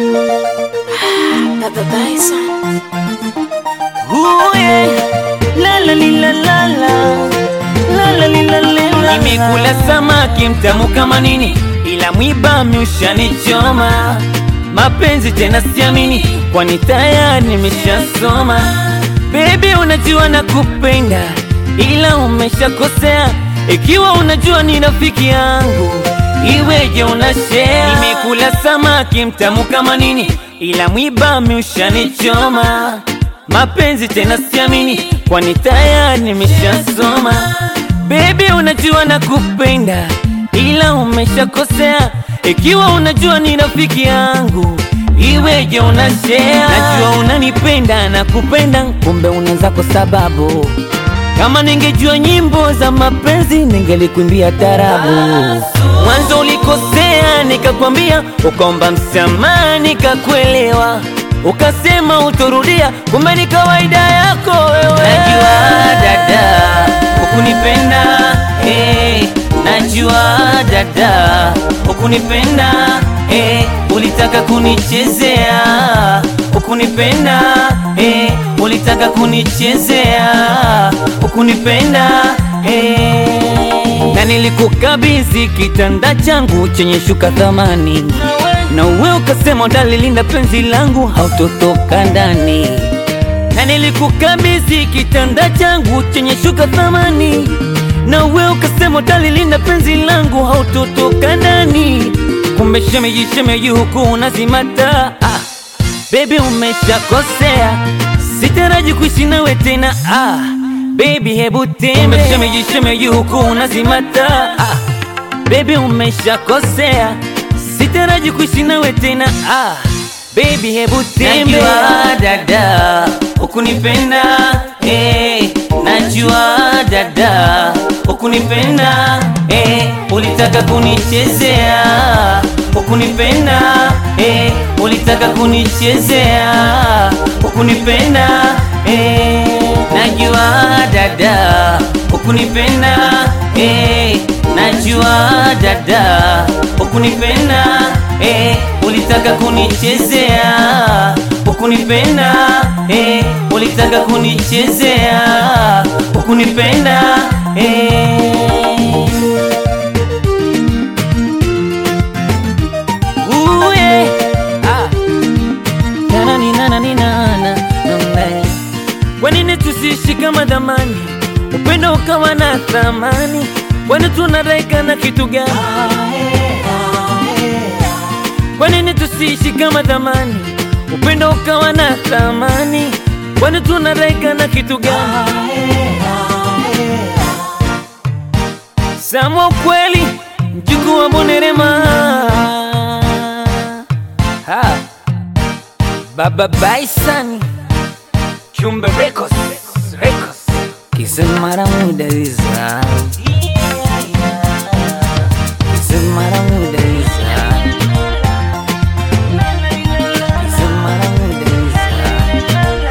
Baba Bison. Ooh, yeah. La la li, la la la. La la li, la la la. Nimekula samaki mtamu kama nini, ila mwiba miushanichoma. Mapenzi tena siamini, kwani tayari nimeshasoma. Baby, unajua nakupenda, ila umeshakosea. Ikiwa unajua ni rafiki yangu, iweje unashare? Nimekula samaki mtamu kama nini, ila mwiba miushanichoma. Mapenzi tena siamini, kwani tayari nimeshasoma. Baby, unajua nakupenda, ila umeshakosea. Ikiwa unajua ni rafiki yangu, iweje unashare? Najua unanipenda na kupenda, kumbe unaanza kwa sababu kama ningejua nyimbo za mapenzi ningelikuimbia tarabu. Mwanzo ulikosea, nikakwambia, ukaomba msamaha, nikakuelewa, ukasema utorudia, kumbe ni kawaida yako wewe. Najua dada, ukunipenda eh, najua dada, ukunipenda eh, ulitaka kunichezea, ukunipenda eh, ulitaka kunichezea, ukunipenda eh, na nilikukabidhi kitanda changu chenye shuka thamani, na uwe ukasema utalilinda penzi langu, hautotoka ndani na nilikukabidhi kitanda changu chenye shuka thamani, na wewe ukasema utalilinda penzi langu, hautotoka ndani. Kumbe shemeji, shemeji huku unazimata. Ah, baby umeshakosea, sitaraji kuishi nawe tena. Ah, baby hebu tembe. Kumbe shemeji, shemeji huku unazimata. Ah, baby umeshakosea, sitaraji kuishi nawe tena. Ah, baby hebu tembe. Najua dada ukunipenda eh, najua dada ukunipenda eh, ulitaka kunichezea ukunipenda eh, ulitaka kunichezea ukunipenda eh, najua dada ukunipenda eh, najua dada ukunipenda eh, ulitaka kunichezea ukunipenda eh, ulitaka kunichezea ukunipenda eh. Ooh, yeah. Ah. Na-na-ni-na-na-ni-na-na. Na-na. Kwa nini tusiishi kama dhamani, upendo ukawa na thamani? Kwani tunadaika na kitu gani? Kwa nini tusiishi kama dhamani, upendo ukawa na thamani? Kwani tunadaika na kitu gani? Sama ukweli, mjukuu wa Bonerema. Ha. Baba Bison Chumbe Records Records Kisemara muda iza Kisemara muda iza Kisemara muda iza